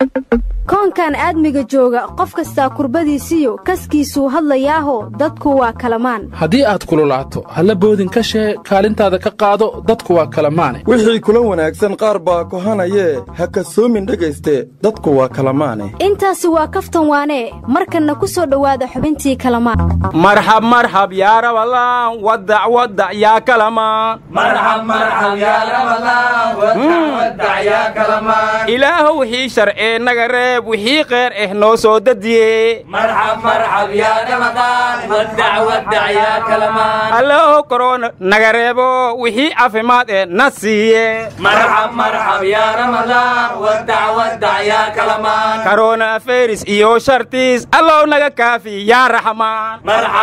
koonkan aadmiga jooga qof kastaa kurbadiisiyo kaskiisuu hadlayaaho dadku waa kalamaan haddii aad kululaato halla boodin ka shee kaalintaada ka qaado dadku waa kalamaane wixii kula wanaagsan qaar baa kohanayee ha kasoomin dhegayste dadku waa kalamaane intaasi waa kaftan waanee markanna ku soo dhowaada xubintii kalamaan marxab marxab yaa rabalaan wadac wadac yaa kalamaan ilaahow wixii sharcee naga reeb wixii qeer eh noo soo dadiye allahow korona naga reebo wixii caafimaad eh na siiye karona aferis iyo shartiis allow naga kaafi yaa raxmaan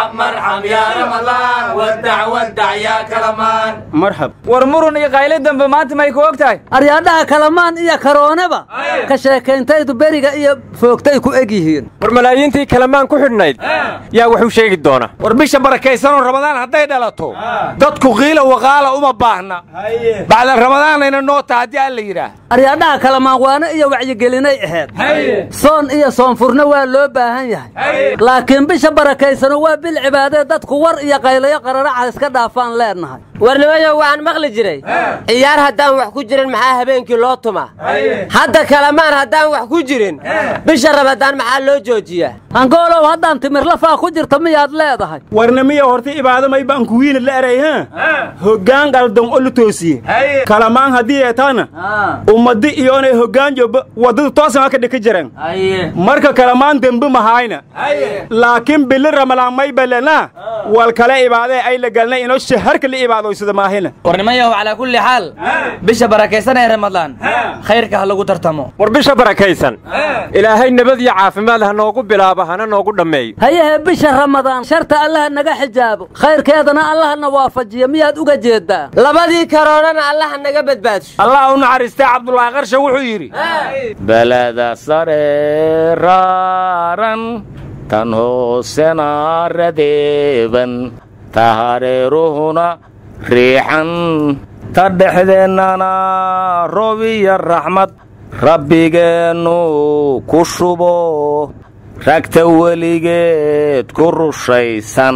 marxab war murun iyo qayli dambe maanta may ku og tahay aryaadhaha kalamaan iyo karoonaba ka sheekayntaydu beriga iyo foogtay ku eg yihiin war malaayiintii kalamaan ku xidhnayd yaa wuxuu sheegi doona war bisha barakaysanoo ramadaan hadday dhalato dadku qiila waqaala uma baahna bacda ramadaanayna noota haddii aan la yidhaah aryaadhaha kalamaan waana iyo wacyigelinay ahayd soon iyo soonfurna waa loo baahan yahay laakiin bisha barakaysano waa bil cibaadee dadku war iyo qaylayo qararaca iska dhaafaan leennahay warnimayo waxaan maqli jiray ciyaar haddaan wax ku jirin maxaa habeenkii loo tumaa hadda kalamaan haddaan wax ku jirin bisha rabadaan maxaa loo joojiyaa hangoolow haddaan timirlafaa ku jirta miyaad leedahay warnimiya horta ibaado may baan kuwiina la eray ha hoggaan qaldan oo la toosiye kalamaan haddii ay tahana ummadi iyo inay hoggaan jooba waddada toosan ka dhika jireen marka kalamaan dembe mahayna laakiin bili ramalaan may balena wal kale ibaadee ay la galnay inoo shaharka la ibaadoysada maahina warnimayahow calaa kulli xaal bisha barakaysan ee ramadaan khayrka ha lagu tartamo war bisha barakaysan ilaahay nabad iyo caafimaad ha noogu bilaabo hana noogu dhammeeyo hayehe bisha ramadaan sharta allaha naga xijaabo khayrkeedana allahana waafajiyo miyaad uga jeeddaa labadii karoonana allaha naga badbaadsho allah u naxariistay cabdulaahi qarshe wuxuu yidhi beleda sare raaran tan hoosena radeeban ta hareeruhuna riixan ta dhexdeennana roob iyo raxmad rabbigeennu ku shubo ragta weligeed ku rushaysan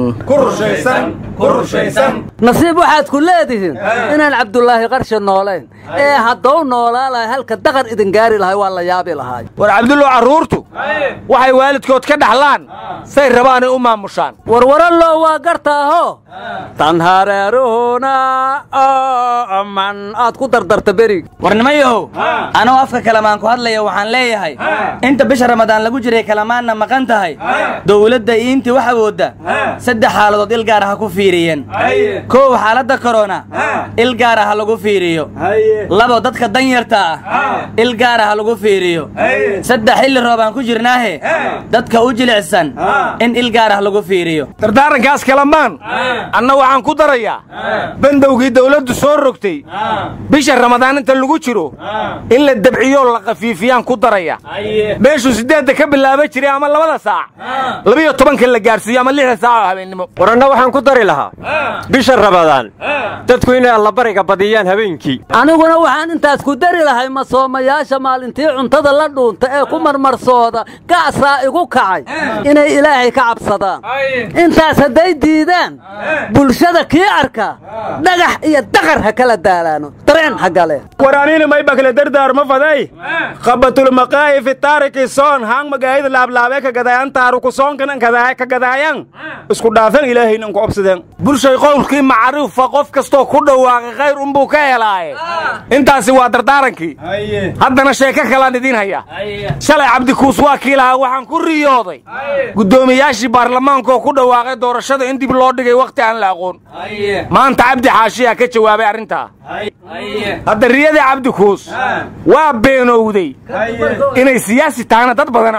nasiib waxaad ku leedihiin inaan cabdulaahi qarshe noolayn ee haddou noolaa lahay halka daqan idin gaari lahay waa la yaabi lahaay war cabdullow carruurtu waxay waalidkood ka dhaxlaan say rabaanay u maamushaan warwarallow waa gartaaho tan hareeruhuna man aad ku dardarta berig warnimayahow anoo afka kalamaan ku hadlaya waxaan leeyahay inta bisha ramadaan lagu jiray kalamaanna maqan tahay dowladda iintii wax awoodda saddex xaaladood il gaar ah ha ku fiiriyeen kow xaaladda korona il gaar ah ha lagu fiiriyo labo dadka danyarta ah il gaar ah ha lagu fiiriyo saddex xilli roobaan ku jirnaahe dadka u jilicsan in il gaar ah lagu fiiriyo dardaarankaas kalamaan anna waxaan ku darayaa bandowgii dawladdu soo rogtay bisha ramadaan inta lagu jiro in la dabciyoo la khafiifiyaan ku daraya meeshuu siddeedda ka bilaaba jiray ama labada saac labiyo tobanka la gaarsiiyo ama lixda saac oo habeennimo waranna waxaan ku dari lahaa bisha ramadaan dadku inay allabariga badiyaan habeenkii aniguna waxaan intaas ku dari lahay masoomayaasha maalintii cuntada la dhuunta ee ku marmarsooda gacsaa igu kacay inay ilaahay ka cabsadaan intaas hadday diidaan bulshada kii arka dhagax iyo daqar ha kala daalaano dareen ha gale waraanina may bakle dardaarma faday qabatulmaqaayi fi taariki soon haang magaayida laablaabe ka gadaayan taaruku soonkan ka gadaayan isku dhaafan ilaahayna ku obsadeen bulshay qowlkii macrifa qof kastoo ku dhawaaqay khayr unbuu ka helaaye intaasi waa dardaarankii haddana sheeko kalaan idiin haya shalay cabdikuus waa kii lahaa waxaan ku riyooday guddoomiyaashii baarlamaankaoo ku dhawaaqay doorashada in dib loo dhigay wakhti aan la aqoon maanta cabdi xaashiyaa ka jawaabay arrintaa hadda riyadii cabdikuus waa beenowday inay siyaasi tahana dad badana ogaa awalba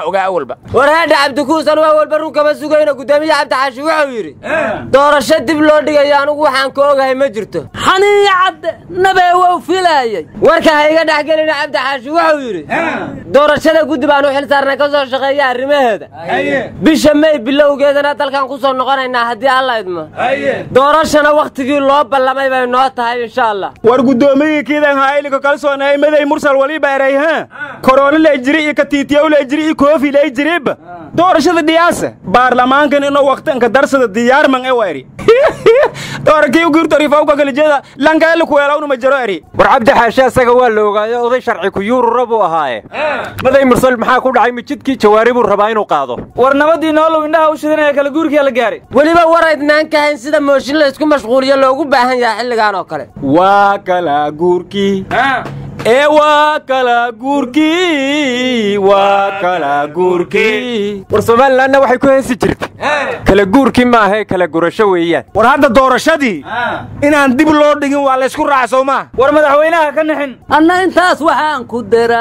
walba war haadha cabdikuusan waa walba run kama sugayno guddoomiye cabdixaashi wuxuu yidhi doorasho dib loo dhigayo anugu waxaan ka ogahay ma jirto xaniiya cadde nabee wow filaayay warka ha iga dhex gelina cabdixaashi wuxuu yidhi doorashada guddi baan u xil saarnay ka soo shaqeeya arrimaheeda bisha mey bilowgeedana dalkan ku soo noqonaynaa haddii alla idmo doorashana wakhtigii loo ballamay bay noo tahay insha allah war guddoomiyii kiidan haayliko kalsoonay maday mursal waliba erayha korona lay jiri iyo katiitiyow lay jiri iyo koofi lay jiriba doorashada dhiyaasa baarlamaankan inuu waqtanka darsada diyaarman e wa eri doorakii u giirtorifawka kalijeeda lankaela kuweelawna ma jaro eri war cabdi xaashe asaga waa la ogaayo oday sharci ku yuurura buu ahaaye maday mursal maxaa ku dhacay mijidkii jawaari buu rabaa inuu qaado war nabadii noolow indhaha u shidanaya kala guurkiya la gaaray weliba war aydnaan ka hayn sida mooshin la isku mashquuliyo loogu baahan yahay xilligan oo kale waa kala guurkii ee waa kala guurkii waa kala guurkii war somalilanna waxay ku heesi jirtay kala guurkii maahae kala gurasho weeyaan war hadda doorashadii inaan dib loo dhigin waa laysku raaca soo maa war madaxweynaha ka nixin anna intaas waxaan ku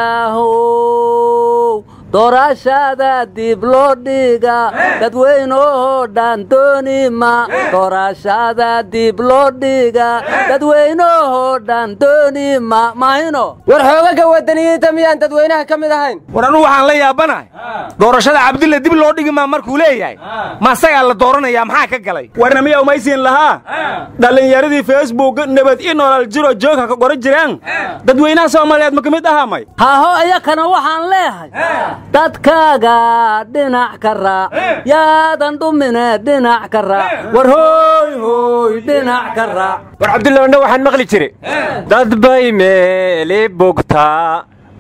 daraahow doorashada dib loo dhiga dadweynoo dhan doonima doorashada dib loo dhiga dadweynoo dhan doonima mahino war xoogaga wadaniyiinta miyaan dadweynaha ka mid ahayn war anugu waxaan la yaabanahay doorashada cabdille dib loo dhigi maa markuu leeyahay ma asagaa la dooranayaa maxaa ka galay warna miya umaysiin lahaa dhallinyaradii facebook nabad i nolol jiro joogha ka qoran jiraan dadweynaha soomaaliyeed ma ka mid ahaa may haho iyakana waxaan leehay dadkaaga dhinac ka raac yaadan dhumine dhinac ka raac war hooy hooy dhinac ka raac war cabdullaahna waxaan maqli jire dad bay meeli bugtaa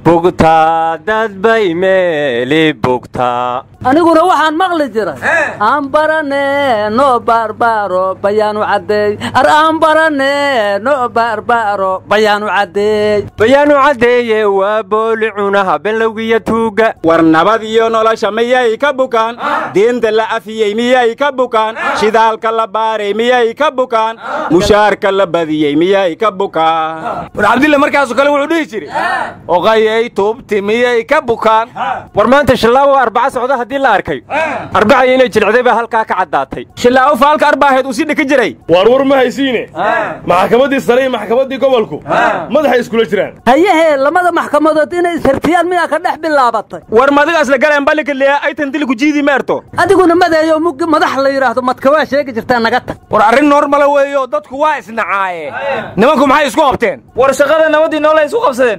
bugtaa dad bay meeli bugtaa aniguna waxaan maqli jiray aan barane no baarbaaro bayaanu caddeey ar aan barane no baarbaaro bayaanu caddeey bayaanu caddeeye waa booli cunaha benlowgiyo tuugga war nabad iyo nolosha miyay ka bukaan diinta la afiyey miyay ka bukaan shidaalka la baaray miyay ka bukaan mushaarka la badiyey miyay ka bukaan war cabdille markaasoo kale wuxuu dhihi jiri oqayay tuubti miyay ka bukaan war maanta shallaawo arbaca socda haddii la arkay arbacaya inay jilcday baa halkaa ka caddaatay shillaawo faalka arbaaheed uu sii dhika jiray waar war ma haysiine maxkamaddii sare iyo maxkamaddii gobolku madaxay iskula jiraan hayahee lamada maxkamadood inay ishartiyaan miyaa ka dhex bilaabatay war madigaas la galeen balika leeya aytan dili ku jiidi meerto adiguna madeeyo muggi madax la yidhaahdo madka waa sheegi jirtaa naga tag war arrin normala weeyo dadku waa isnacaaye nimanku maxay isku qabteen war shaqada nabadii nool ay isku qabsadeen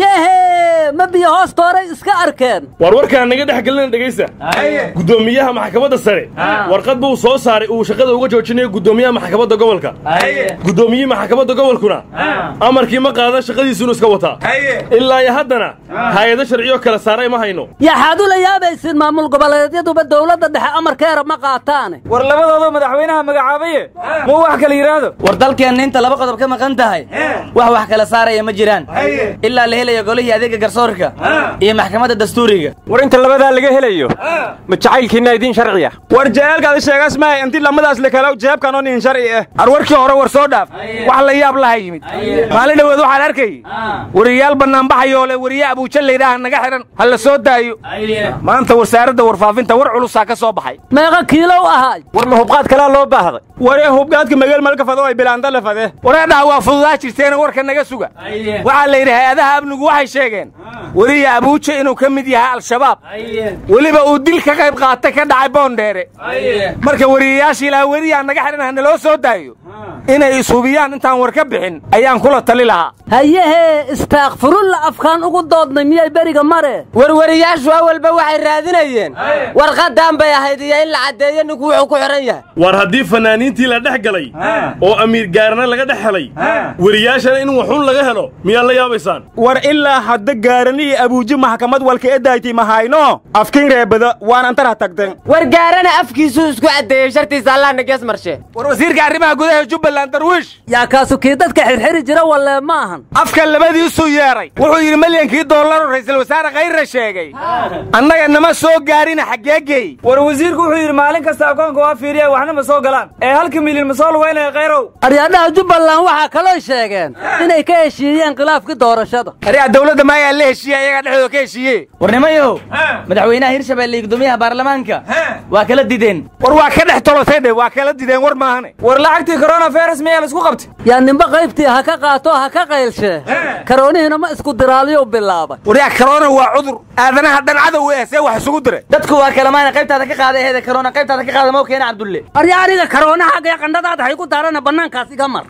hayahee ma biyo hoostooray iska arkeen waar warkaan naga dhex gelina dhegaysta guddoomiyaha maxkamadda sare warqad buu soo saaray uu shaqada uga joojinayo guddoomiyaha maxkamadda gobolka guddoomiyihii maxkamadda gobolkuna amarkii ma qaada shaqadiisuunu iska wataa ilaa iyo haddana hay-ado sharciyo kala saaray ma hayno yaxaad ula yaabaysin maamul goboleedyaduba dowladda dhexe amarkeera ma qaataane war labadooda madaxweynaha magacaabaye muu wax kala yidhaahdo war dalkeenna inta laba qodob ka maqan tahay wax wax kala saaraya ma jiraan ilaa la helayo golihii adeega garsoorka iyo maxkamadda dastuuriga war inta labadaa laga helayo ma jacaylkiinna idiin sharci ah war jaceelkaada sheegaas mahay intii lamadaas la kalo jeebkan oo nin sharci ah ar warkii hore war soo dhaaf wax la yaab laha yimid maalin dhoweed waxaan arkay wariyaal bannaanbaxayoo le wariye abuuja laydhaaha naga xidhan ha la soo daayo maanta wasaaradda warfaafinta war culusaa ka soo baxay meeqa kiilow ahaay war ma hubqaad kalaa loo baahday waree hubgaadka mageel malka fado ay bilaanda la fade wareedhaha waa fududaa jirteena warka naga suga waxaa la yidhi hay-adaha amnigu waxay sheegeen weriye abuuja inuu ka mid yahay al-shabaab weliba uu dil ka qayb qaatay ka dhacay boondheere marka weriyayaashii ilaa weriyaa naga xidhan ha naloo soo daayo inay ishubiyaan intaan war ka bixin ayaan kula tali lahaa hayahee istaakfirulla afkaan ugu doodnay miyay beriga mare warwariyaashu awalba waxay raadinayeen warqadan bay ahayd iyo in la caddeeyo ninku wuxuu ku xidhan yahay war haddii fanaaniintii la dhex galay oo amiir gaarana laga dhex helay weriyaashana in waxun laga helo miyaad la yaabaysaan war ilaa hadda gaarani iyo abuuji maxkamad walka edayti mahayno afkin reebada waan antara tagten war gaarana afkiisuu isku caddeeyey shartiisa allahna gees marshe war wasiirka arrimaha gudaha jubbaland jubbaland darwiish yaa kaasu kii dadka xirxiri jira wallee ma ahan afka labadiisuu yeedhay wuxuu yidhi malyankii doollaroo ra'iisul wasaare khayre sheegay annaga nama soo gaarina xaggee geey war wasiirku wuxuu yidhi maalin kasta akoonka waa fiiriya waxna ma soo galaan ee halka milyan ma soo lugaynaya khayrow aryaadhaha jubbaland waxaa kaloo sheegeen inay ka heshiiyeen khilaafkii doorashada aryaa dawladda maayaa la heshiiye ayagaa dhexdooda ka heshiiye warnimayow madaxweynaha hirshabelle iyo guddoomiyaha baarlamaanka waa kala dideen war waa ka dhex tolotay dhe waa kala dideen war maahane war lacagtii coronavirus miyaa la isku qabtay yaa nimba qaybtii ha ka qaato ha ka qaylshee karoonihiina ma isku diraaliyo bilaabay waryaa karoona waa cudur aadanaha dhan cadow eh see wax isugu diray dadku waa kalamaana qaybtaada ka qaada eheeda karoona qaybtaada ka qaada mau keena cabdulle arya aniga karoonahaga ee qandhadaada hay ku daarana bannaankaas iga mar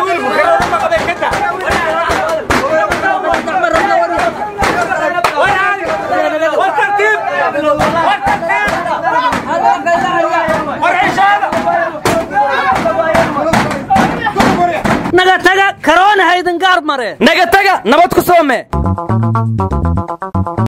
naga taga karoona haydin gaar mare naga taga nabad ku soome